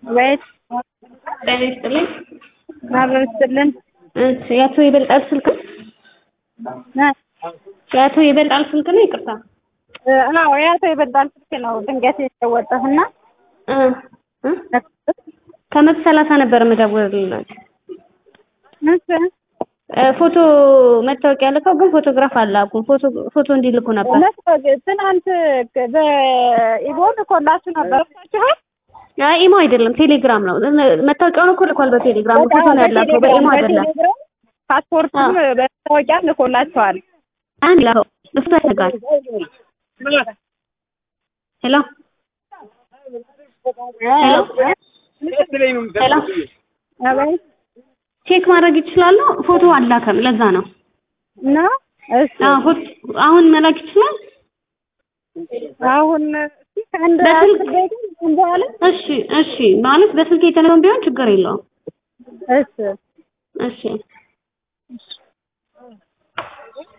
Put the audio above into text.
ቤት ጤና ይስጥልኝ። አብረው ይስጥልን። እሺ የአቶ ይበልጣል ስልክ ነው? የአቶ ይበልጣል ስልክ ነው? ይቅርታ። አዎ የአቶ ይበልጣል ስልክ ነው። ድንገት የተወጠፍና እ እ ከመቶ ሰላሳ ነበር የምደውልልዎት። እ ፎቶ መታወቂያ ልከው ግን ፎቶግራፍ አላኩም። ፎቶ ፎቶ እንዲልኩ ነበር። ትናንት በኢቦ ልኮላችሁ ነበር እሳችኋል? አይ ኢሞ አይደለም ቴሌግራም ነው። መታወቂያውን እኮ ልኳል በቴሌግራም ፎቶ ነው ያላከው በኢሞ አይደለም። ፓስፖርትም በመታወቂያም ልኮላችኋል። አንድ ላከው እሱ ያደርጋል። ሄሎ ሄሎ ሄሎ አቤት ቼክ ማድረግ ይችላሉ። ፎቶ አላከም። ለዛ ነው። ነው እሺ አዎ ፎቶ አሁን መላክ ይችላል። አሁን እስኪ ከአንድ በስልክ- አስር ደቂቃ በኋላ እሺ እሺ ማለት በስልክ የተነሳውን ቢሆን ችግር የለውም። እሺ እሺ